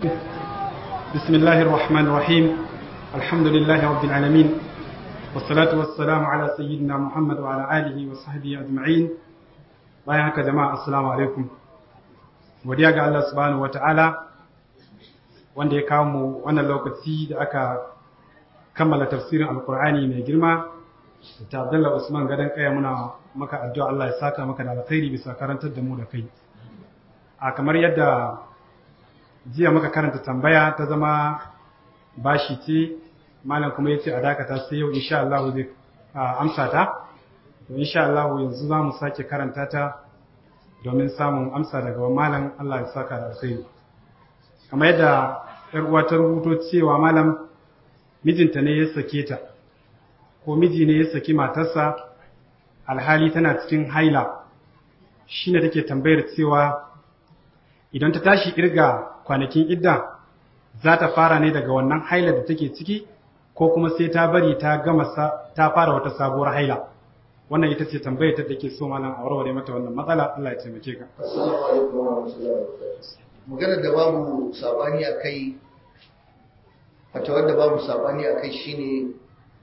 بسم الله الرحمن الرحيم الحمد لله رب العالمين والصلاة والسلام على سيدنا محمد وعلى آله وصحبه أجمعين bayan haka jama'a assalamu alaikum godiya ga Allah subhanahu wataala wanda ya kawo mu wannan lokaci da aka kammala tafsirin alkur'ani mai girma ta Abdullah Usman gadan kaya muna maka addu'a Allah ya saka maka da alkhairi bisa karantar da mu da kai a kamar yadda jiya muka karanta tambaya ta zama bashi ce malam kuma yace a dakata sai yau insha Allah zai amsa ta to insha Allah yanzu za mu sake karanta ta domin samun amsa daga malam Allah ya saka da alkhairi kamar yadda yar uwa ta rubuto cewa malam mijinta ne ya sake ta ko miji ne ya saki matarsa alhali tana cikin haila shine take tambayar cewa idan ta tashi kirga kwanakin idda za ta fara ne daga wannan haila da take ciki ko kuma sai ta bari ta gama ta fara wata sabuwar haila wannan ita ce tambayar ta dake so malam a warware mata wannan matsala Allah ya taimake ka assalamu alaikum wa rahmatullahi wa barakatuh maganar da babu sabani akai fatawar da babu sabani akai shine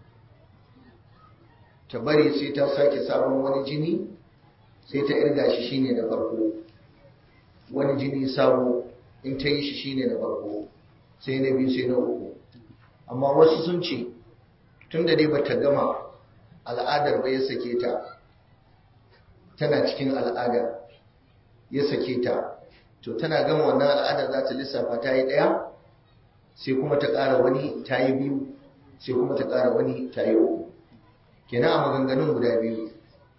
ta bari sai ta sake sabon wani jini sai ta irga shi shine da farko wani jini sabo in ta yi shi shine da farko sai na biyu sai na uku amma wasu sun ce tun da dai bata gama al'adar ba ya sake ta tana cikin al'ada ya sake ta to tana gama wannan al'adar za ta lissafa ta yi ɗaya sai kuma ta ƙara wani ta yi biyu sai kuma ta ƙara wani ta yi uku kenan a maganganun guda biyu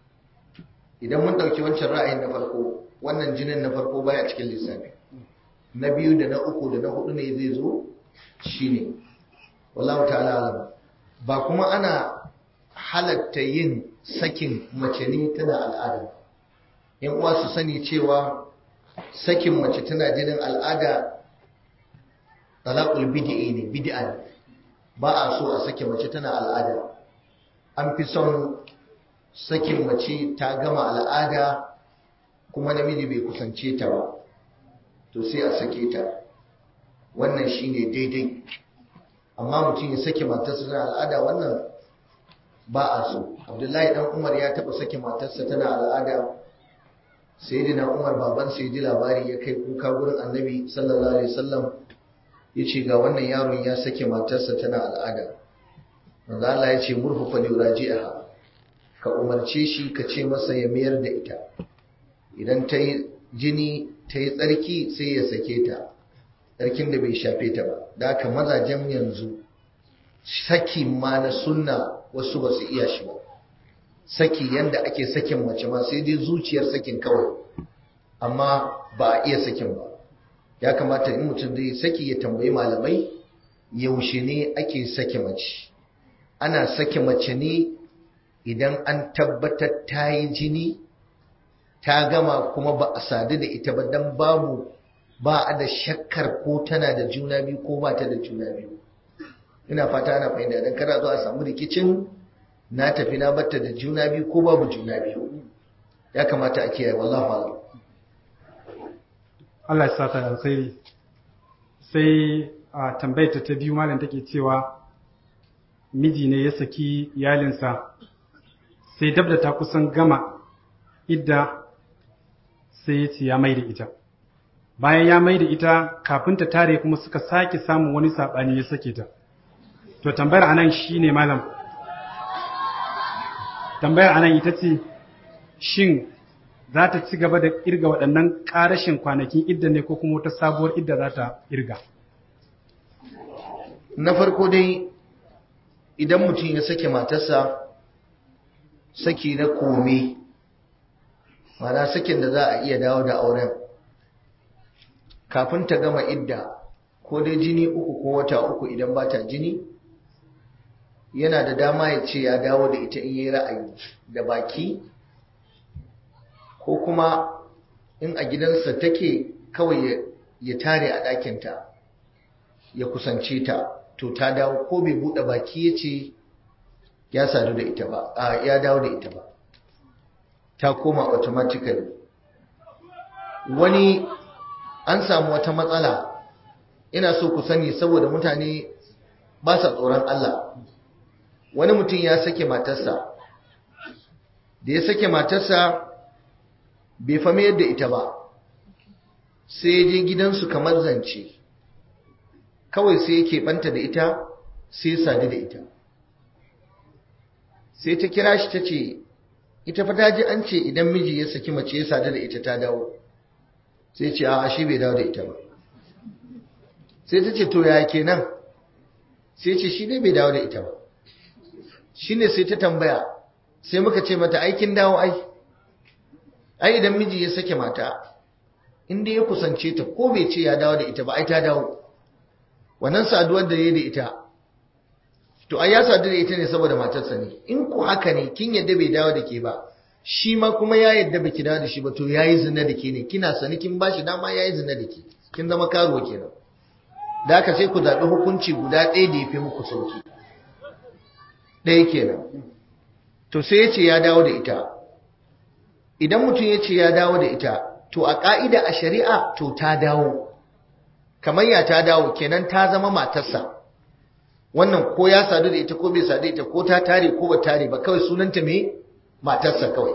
idan mun ɗauki wancan ra'ayin na farko wannan jinin na farko baya cikin lissafi na biyu da na uku da na hudu ne zai zo shine wallahu ta'ala alam ba kuma ana halatta yin sakin mace ne tana al'ada yan uwa su sani cewa sakin mace tana jinin al'ada talaqul bid'i ne bid'a ne ba a so a sake mace tana al'ada an fi son sakin mace ta gama al'ada kuma namiji bai kusance ta ba to sai a sake ta wannan shine daidai amma mutum ya sake matarsa tana al'ada wannan ba a so abdullahi dan umar ya taba sake matarsa tana al'ada sayyidina umar baban sai ji labari ya kai kuka gurin annabi sallallahu alaihi wasallam ya ce ga wannan yaron ya sake matarsa tana al'ada manzo Allah ya ce murhu fa yuraji'aha ka umarce shi ka ce masa ya mayar da ita idan ta yi jini ta yi tsarki sai ya sake ta tsarkin da bai shafe ta ba da haka mazajen yanzu saki ma na sunna wasu ba su iya shi ba saki yanda ake sakin mace ma sai dai zuciyar sakin kawai amma ba a iya sakin ba ya kamata in mutum zai saki ya tambayi malamai yaushe ne ake sake mace ana sake mace ne idan an tabbatar ta yi jini ta gama kuma ba a sadu da ita ba dan babu ba a da shakkar ko tana da juna biyu ko ba ta da juna biyu ina fata ana fahimta dan kada zo a samu rikicin na tafi na batta da juna biyu ko babu juna biyu ya kamata a kiyaye wallahi a'lam Allah ya saka alkhairi sai a tambayar ta biyu malam take cewa miji ne ya saki iyalinsa sai dab da ta kusan gama idda sai ya ce ya mai da ita bayan ya mai da ita kafin ta tare kuma suka sake samun wani saɓani ya sake ta to tambayar anan shi ne malam tambayar anan ita ce shin za ta ci gaba da irga waɗannan ƙarashin kwanakin idda ne ko kuma wata sabuwar idda za ta irga na farko dai idan mutum ya sake matarsa saki na kome mana sakin da za a iya dawo da auren kafin ta gama idda ko dai jini uku ko wata uku idan ba ta jini yana da dama ya ce ya dawo da ita in yi ra'ayi da baki ko kuma in a gidansa take kawai ya tare a ɗakinta ya kusance ta to ta dawo ko bai buɗe baki ya ce ya sadu da ita ba a ya dawo da ita ba ta koma automatically wani an samu wata matsala ina so ku sani saboda mutane ba sa tsoron Allah wani mutum ya sake matarsa da ya sake matarsa bai fami yadda ita ba sai ya je gidansu kamar zance kawai sai yake banta da ita sai sadu da ita sai ta kira shi ta ce ita fa ta ji an ce idan miji ya saki mace ya sadu da ita ta dawo sai ce a shi bai dawo da ita ba sai ta ce to ya kenan sai ce shi ne bai dawo da ita ba shi ne sai ta tambaya sai muka ce mata aikin dawo ai ai idan miji ya sake mata inda ya kusance ta ko bai ce ya dawo da ita ba ai ta dawo wannan saduwar da ya da ita to ai ya sadu da ita ne saboda matarsa ne in ku haka ne kin yadda bai dawo da ke ba shi ma kuma ya yadda baki dawo da shi ba to yayi zina da ke ne kina sani kin bashi dama yayi zina da ke kin zama karuwa kenan da haka sai ku zaɓi hukunci guda ɗaya da ya fi muku sauki ɗaya kenan to sai ya ce ya dawo da ita idan mutum ya ce ya dawo da ita to a ƙa'ida a shari'a to ta dawo kamar ya ta dawo kenan ta zama matarsa wannan ko ya sadu da ita ko bai sadu da ita ko ta tare ko ba tare ba kawai sunanta me matarsa kawai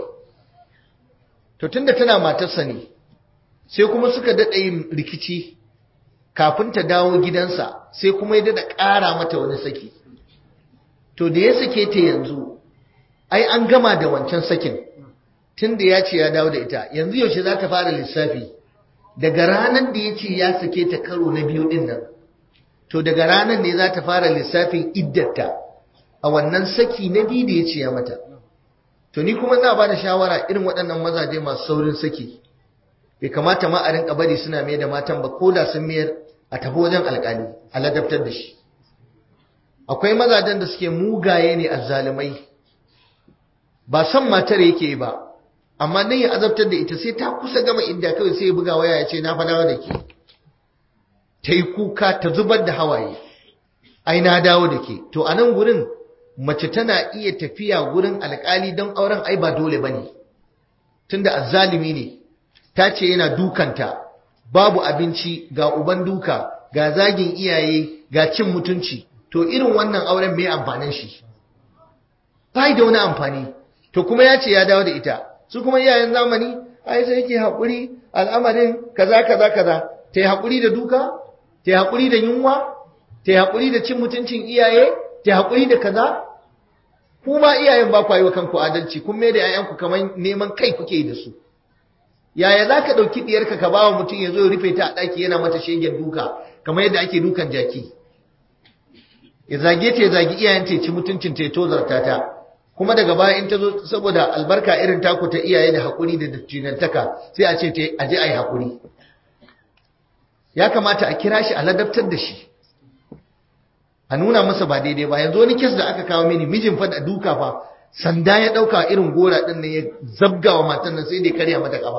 to tunda tana matarsa ne sai kuma suka daɗa yin rikici kafin ta dawo gidansa sai kuma ya daɗa ƙara mata wani saki to da ya sake ta yanzu ai an gama da wancan sakin tunda ya ce ya dawo da ita yanzu yaushe za ta fara lissafi daga ranar da ya ce ya sake ta karo na biyu ɗin nan to daga ranar ne za ta fara lissafin iddata a wannan saki na biyu da ya ce ya mata to ni kuma na ba da shawara irin waɗannan mazaje masu saurin saki bai kamata ma a rinka bari suna mai da matan ba ko da sun mayar a tafi wajen alƙali a ladabtar da shi akwai mazajen da suke mugaye ne azzalumai ba son matar yake ba amma nan ya azabtar da ita sai ta kusa gama inda kawai sai ya buga waya ya ce na fadawa da ke ta yi kuka ta zubar da hawaye ai na dawo da ke to a nan gurin mace tana iya tafiya gurin alkali don auren ai ba dole ba ne tunda azzalimi ne ta ce yana dukanta babu abinci ga uban duka ga zagin iyaye ga cin mutunci to irin wannan auren mai amfanin shi ba da wani amfani to kuma ya ce ya dawo da ita su kuma iyayen zamani ai sai yake haƙuri al'amarin kaza kaza kaza ta yi haƙuri da duka ta yi haƙuri da yunwa ta yi haƙuri da cin mutuncin iyaye ta yi haƙuri da kaza kuma iyayen ba ku yi wa kanku adalci kun mai da 'ya'yanku kamar neman kai kuke da su yaya za ka ɗauki ɗiyarka ka ba wa mutum ya zo ya rufe ta a ɗaki yana mata shegen duka kamar yadda ake dukan jaki ya zage ta ya zagi iyayen ta ci mutuncin ta ya tozarta ta kuma daga baya in ta zo saboda albarka irin taku ta iyaye da haƙuri da dattinantaka sai a ce ta aje a yi haƙuri ya kamata a kira shi a ladabtar da shi a nuna masa ba daidai ba yanzu wani kes da aka kawo mini mijin fa da duka fa sanda ya ɗauka irin gora ɗin nan ya zabga wa matan nan sai da ya karya mata ƙafa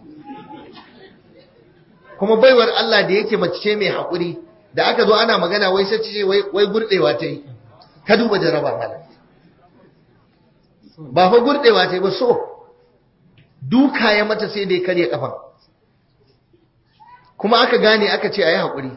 kuma baiwar Allah da yake mace ce mai haƙuri da aka zo ana magana wai sai ce wai gurɗewa ta yi ka duba jaraba mana ba fa gurɗewa ta yi ba so duka ya mata sai da ya karya ƙafa kuma aka gane aka ce a yi haƙuri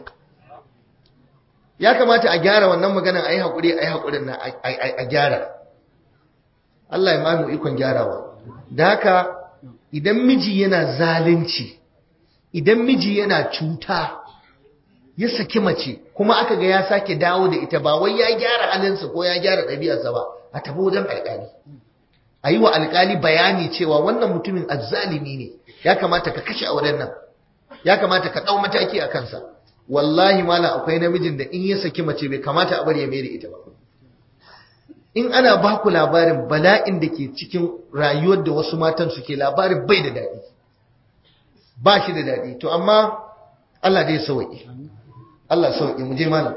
ya kamata a gyara wannan maganan a yi haƙuri a yi haƙurin nan a gyara Allah ya mamu ikon gyarawa da haka idan miji yana zalunci idan miji yana cuta ya saki mace kuma aka ga ya sake dawo da ita ba wai ya gyara halinsa ko ya gyara ɗabi'arsa ba a tafi wajen alƙali a yi wa alƙali bayani cewa wannan mutumin azzalimi ne ya kamata ka kashe auren nan ya kamata ka ɗau mataki a kansa wallahi mala akwai namijin da in ya saki mace bai kamata a bari ya mai da ita ba in ana ba ku labarin bala'in da ke cikin rayuwar da wasu matan suke labarin bai da daɗi ba shi da daɗi to amma Allah dai sauƙi Allah sauƙi mu je malam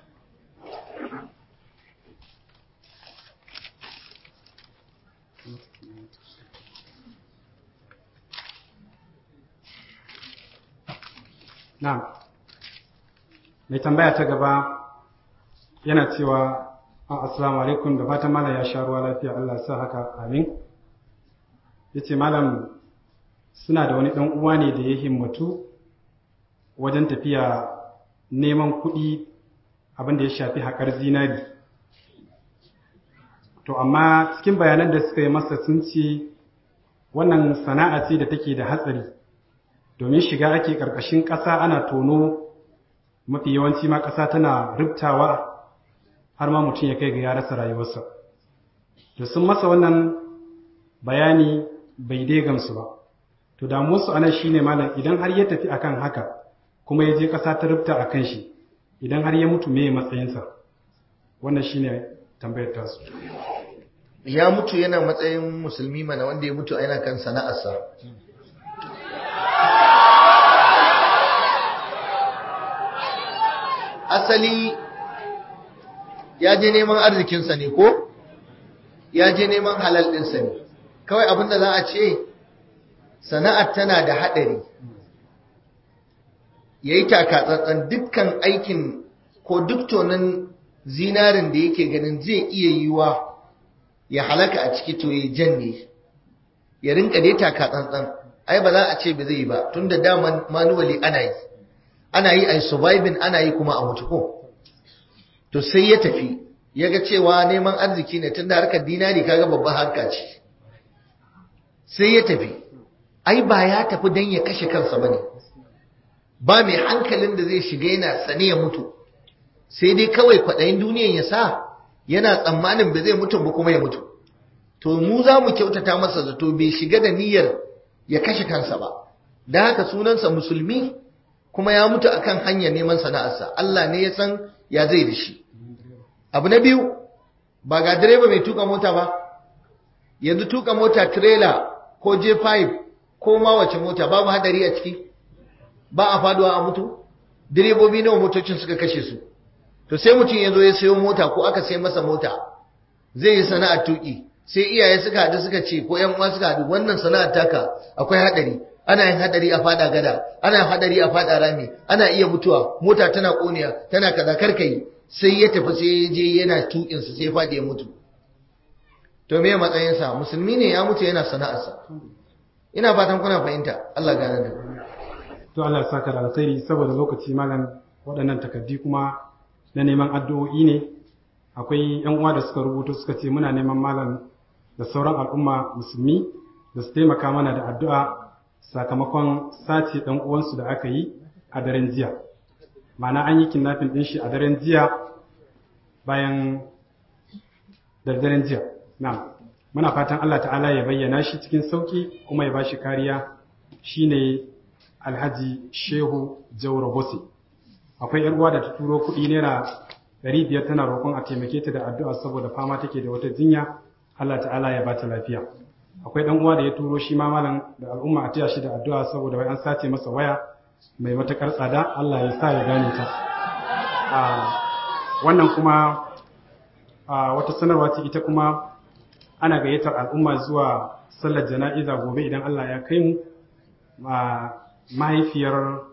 na'am mai tambaya ta gaba yana cewa assalamu alaikum da fatan malam ya sha ruwa lafiya Allah sa haka amin yace malam suna da wani dan uwa ne da ya himmatu wajen tafiya neman kuɗi abin da ya shafi haƙar zinari to amma cikin bayanan da suka yi masa sun ce wannan sana'a ce da take da hatsari domin shiga ake ƙarƙashin ƙasa ana tono mafi yawanci ma ƙasa tana rubtawa har ma mutum ya kai ga ya rasa rayuwarsa to sun masa wannan bayani bai dai gamsu ba to damuwarsu anan shine malam idan har ya tafi akan haka kuma ya je ƙasa ta rubta a kan shi idan har ya mutu me matsayinsa wannan shine tambayar tasu ya mutu yana matsayin musulmi mana wanda ya mutu yana kan sana'arsa asali ya je neman arzikinsa ne ko ya je neman halal ɗinsa ne kawai abinda za a ce sana'ar tana da haɗari ya yi takatsantsan dukkan aikin ko duk tonin zinarin da yake ganin zai iya yiwa ya halaka a ciki to ya janne ya rinka dai takatsantsan ai ba za a ce ba zai yi ba tun da daman manuwali ana yi ana yi a surviving ana yi kuma a mutu ko to sai ya tafi ya ga cewa neman arziki ne tun da harkar dinari kaga babban harka ce sai ya tafi ai ba ya tafi don ya kashe kansa ba ne ba mai hankalin da zai shiga yana sane ya mutu sai dai kawai kwaɗayin duniyan ya sa yana tsammanin ba zai mutu ba kuma ya mutu to mu za mu kyautata masa zato bai shiga da niyyar ya kashe kansa ba da haka sunansa musulmi kuma ya mutu akan hanyar neman sana'arsa Allah ne ya san ya zai da shi abu na biyu ba ga direba mai tuka mota ba yanzu tuka mota trailer ko J5 ko ma wace mota babu hadari a ciki ba a faduwa a mutu direbobi nawa motocin suka kashe su to sai mutum ya zo ya sayo mota ko aka sai masa mota zai yi sana'ar tuki sai iyaye suka haɗu suka ce ko ƴan uwa suka haɗu wannan sana'ar taka akwai hadari ana yin hadari a fada gada ana yin hadari a fada rami ana iya mutuwa mota tana koniya tana kaza karkai sai ya tafi sai ya je yana tukin sa sai ya fadi ya mutu to me matsayin sa musulmi ne ya mutu yana sana'arsa ina fatan kuna fahimta Allah gane da to Allah ya saka da alkhairi saboda lokaci malam waɗannan takaddi kuma na neman addu'o'i ne akwai yan uwa da suka rubuto suka ce muna neman malam da sauran al'umma musulmi da su taimaka mana da addu'a sakamakon sace ɗan uwansu da aka yi a daren jiya ma'ana an yi kidnapping ɗin shi a daren jiya bayan da daren jiya na muna fatan Allah ta'ala ya bayyana shi cikin sauki kuma ya bashi kariya shine alhaji shehu jauro bose akwai yar uwa da ta turo kuɗi naira ɗari biyar tana roƙon a taimake ta da addu'a saboda fama take da wata jinya Allah ta'ala ya bata lafiya akwai dan uwa da ya turo shi ma malam da al'umma a taya shi da addu'a saboda wai an sace masa waya mai matakar tsada Allah ya sa ya gane ta wannan kuma wata sanarwa ce ita kuma ana gayyatar al'umma zuwa sallar jana'iza gobe idan Allah ya kai mu mahaifiyar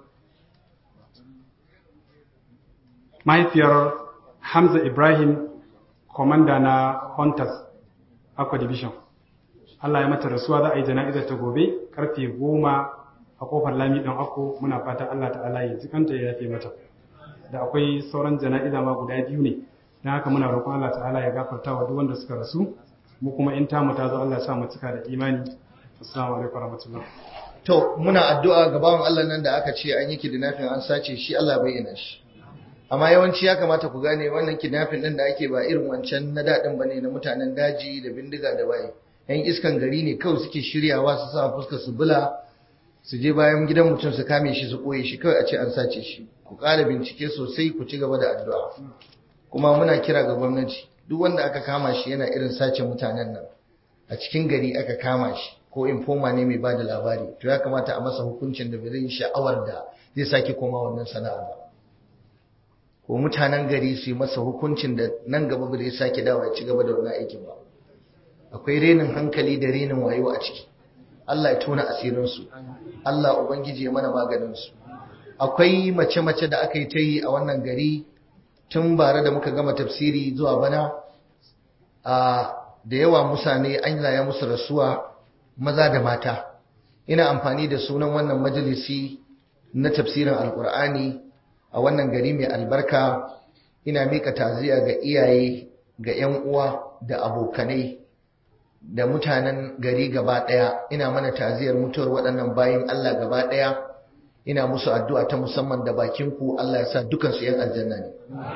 mahaifiyar Hamza Ibrahim komanda na Hunters Aqua Division Allah ya mata rasuwa za a yi jana'izar ta gobe karfe goma a kofar lami ɗan ako muna fata Allah ta'ala ya jikanta ya yafe mata da akwai sauran jana'iza ma guda biyu ne don haka muna roƙon Allah ta'ala ya gafarta wa duk wanda suka rasu mu kuma in tamu ta zo Allah ya sa mu cika da imani assalamu alaikum warahmatullahi to muna addu'a ga bawan Allah nan da aka ce an yi kidnapping an sace shi Allah ya bayyana shi amma yawanci ya kamata ku gane wannan kidnapping din da ake ba irin wancan na daɗin bane na mutanen daji da bindiga da waye yan iskan gari ne kawai suke shiryawa su sa fuska su bula su je bayan gidan mutum su kame shi su koye shi kawai a ce an sace shi ku ƙara bincike sosai ku ci gaba da addu'a kuma muna kira ga gwamnati duk wanda aka kama shi yana irin sace mutanen nan a cikin gari aka kama shi ko informa ne mai bada labari to ya kamata a masa hukuncin da bai zai sha'awar da zai sake koma wannan sana'a ba ko mutanen gari su yi masa hukuncin da nan gaba ba zai sake dawa ya ci gaba da wannan aikin ba akwai renin hankali da renin wayo a ciki Allah ya tona asirinsu Allah ubangiji ya mana maganinsu akwai mace-mace da aka yi ta yi a wannan gari tun bare da muka gama tafsiri zuwa bana a da yawa musane an ya musu rasuwa maza da mata ina amfani da sunan wannan majalisi na tafsirin alkur'ani a wannan gari mai albarka ina mika taziya ga iyaye ga 'yan uwa da abokanai da mutanen gari gaba ɗaya ina mana taziyar mutuwar waɗannan bayin Allah gaba ɗaya ina musu addu'a ta musamman da bakin ku Allah ya sa dukansu 'yan aljanna ne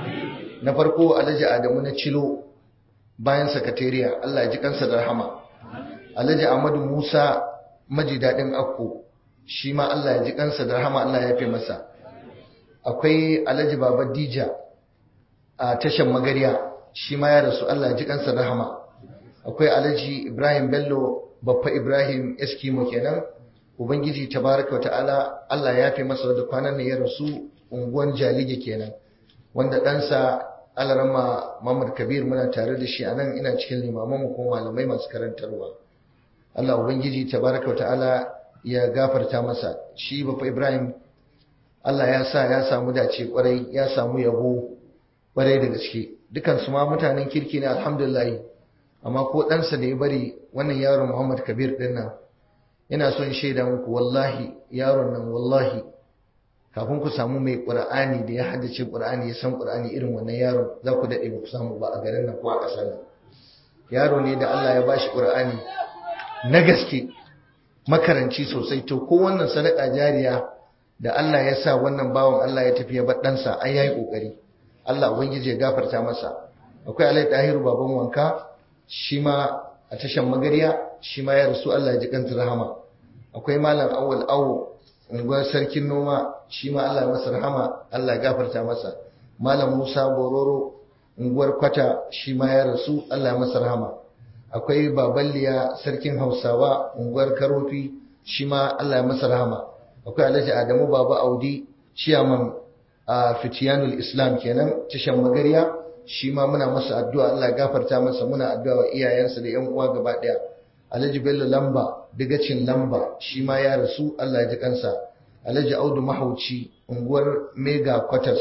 na farko alhaji Adamu na Cilo bayan sakatariya Allah ya ji kansa da rahama alhaji Ahmadu Musa maji daɗin akko shi ma Allah ya ji kansa da rahama Allah ya fi masa akwai alhaji Baba Dija a tashan magariya shi ma ya rasu Allah ya ji kansa da rahama akwai alhaji Ibrahim Bello Baffa Ibrahim Eskimo kenan Ubangiji tabaraka ta'ala Allah ya fi masa da kwanan ne ya rasu unguwan Jalige kenan wanda ɗansa Alarama Muhammad Kabir muna tare da shi a nan ina cikin limamanmu ko malamai masu karantarwa Allah Ubangiji tabaraka ta'ala ya gafarta masa shi Baffa Ibrahim Allah ya sa ya samu dace kwarai ya samu yabo kwarai da gaske dukansu ma mutanen kirki ne alhamdulillah amma ko ɗansa da ya bari wannan yaron Muhammad Kabir ɗin nan ina son shaida muku wallahi yaron nan wallahi kafin ku samu mai ƙur'ani da ya haddace ƙur'ani ya san ƙur'ani irin wannan yaron za ku daɗe ba ku samu ba a garin nan ko a ƙasar nan yaro ne da Allah ya bashi ƙur'ani na gaske makaranci sosai to ko wannan sadaka jariya da Allah ya sa wannan bawan Allah ya tafi ya bar ɗansa ai yayi ƙoƙari Allah ubangiji ya gafarta masa akwai Alai Tahiru baban wanka shi ma a tashan magariya shi ma ya rasu Allah ya ji kanta rahama akwai malam awwal awo unguwar sarkin noma shi ma Allah ya masa rahama Allah ya gafarta masa malam Musa Bororo unguwar kwata shi ma ya rasu Allah ya masa rahama akwai baballiya sarkin Hausawa unguwar Karofi shi ma Allah ya masa rahama akwai Alhaji Adamu Baba Audi ciyaman a Fitiyanul Islam kenan tashan magariya shi ma muna masa addu'a Allah ya gafarta masa muna addu'a wa iyayensa da ƴan uwa gaba ɗaya Alhaji Bello Lamba digacin Lamba shi ma ya rasu Allah ya ji kansa Alhaji Audu Mahauci unguwar Mega Quarters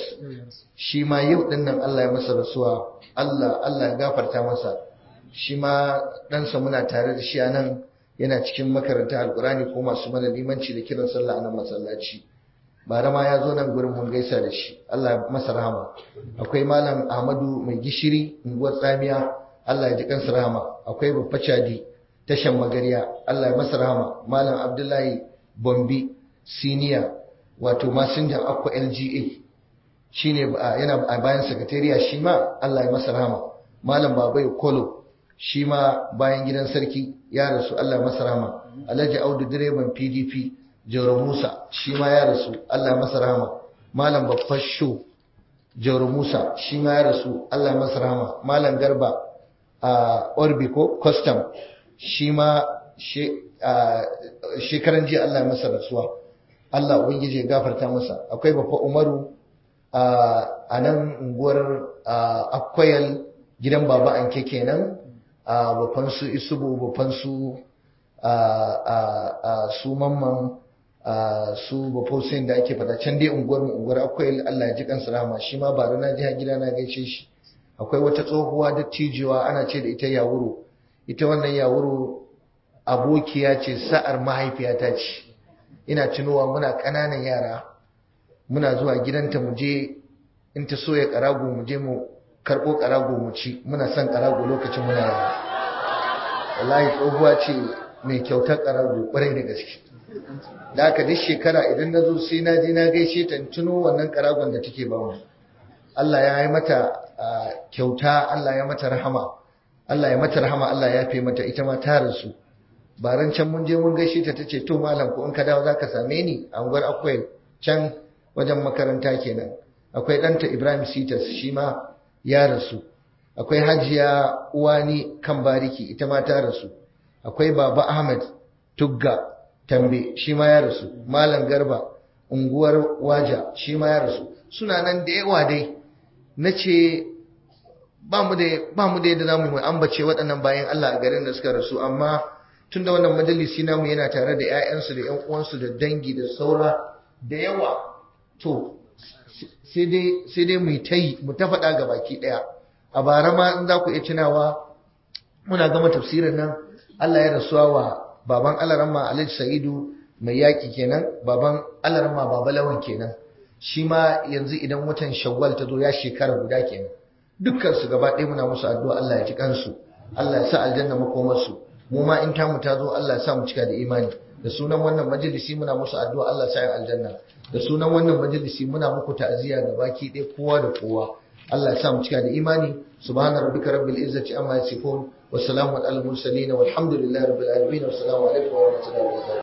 shi ma yau din nan Allah ya masa rasuwa Allah Allah ya gafarta masa shi ma ɗansa muna tare da shi a nan yana cikin makaranta alkurani ko masu mana limanci da kiran sallah a nan masallaci bara ma ya zo nan gurin mun gaisa da shi Allah masa rahama akwai malam Ahmadu mai gishiri unguwar tsamiya Allah ya ji kansa rahama akwai babba Chadi tashan magariya Allah ya masa rahama malam Abdullahi Bombi senior wato masinjan akwa LGA shine yana a bayan sakatariya shi ma Allah ya masa rahama malam Babai Kolo shi ma bayan gidan sarki ya rasu Allah ya masa rahama Alhaji Audu direban PDP Jauro Musa shi ma ya rasu Allah masa rahama Malam Babbar Sho Jauro Musa shi ma ya rasu Allah masa rahama Malam Garba a Orbiko Custom shi ma shekaran jiya Allah masa rasuwa Allah ubangiji ya gafarta masa akwai Babba Umaru a nan unguwar Akwayal gidan Baba Anke kenan a babban su Isubu babban su su mamman su bafosin da ake fada can dai unguwar unguwar akwai Allah ya ji kansa rahama shi ma ba na ji gida na gaishe shi akwai wata tsohuwa da tijiwa ana ce da ita yawuro ita wannan yawuro abokiya ce sa'ar mahaifiyata ce ina tunowa muna ƙananan yara muna zuwa gidanta mu je in ta soya karago mu je mu karɓo karago mu ci muna son karago lokacin muna yara wallahi tsohuwa ce mai kyautar karago kwarai da gaske da haka duk shekara idan na zo sai na je na gaishe ta tuno wannan karagon da take ba mu Allah ya yi mata kyauta Allah ya mata rahama Allah ya mata rahama Allah ya fi mata ita ma ta rasu baran can mun je mun gaishe ta tace to malam ko in ka dawo zaka same ni a unguwar akwai can wajen makaranta kenan akwai ɗanta Ibrahim Sitas shi ma ya rasu akwai Hajiya Uwani kan bariki ita ma ta rasu akwai Baba Ahmad Tugga tambe shi ma ya rasu malam garba unguwar waja shi ma ya rasu suna nan da yawa dai na ce ba mu da yadda za mu ambace waɗannan bayan Allah a garin da suka rasu amma tun da wannan majalisi namu yana tare da 'ya'yansu da 'yan uwansu da dangi da saura da yawa to sai dai mu ta yi mu ta faɗa ga baki ɗaya a bara ma in za ku iya tunawa muna gama tafsirin nan Allah ya rasuwa wa baban alarama alhaji sa'idu mai yaƙi kenan baban alarama baba lawan kenan shi ma yanzu idan watan shawwal ta zo ya shekara guda kenan dukkan su gaba ɗaya muna musu addu'a Allah ya ji kansu Allah ya sa aljanna makomarsu mu ma in tamu ta zo Allah ya sa mu cika da imani da sunan wannan majalisi muna musu addu'a Allah ya sa yin aljanna da sunan wannan majalisi muna muku ta'aziyya ga baki ɗaya kowa da kowa Allah ya sa mu cika da imani subhana rabbika rabbil izzati amma yasifun wa salamun alal mursalin walhamdulillahi rabbil alamin wa assalamu alaikum wa rahmatullahi wa barakatuh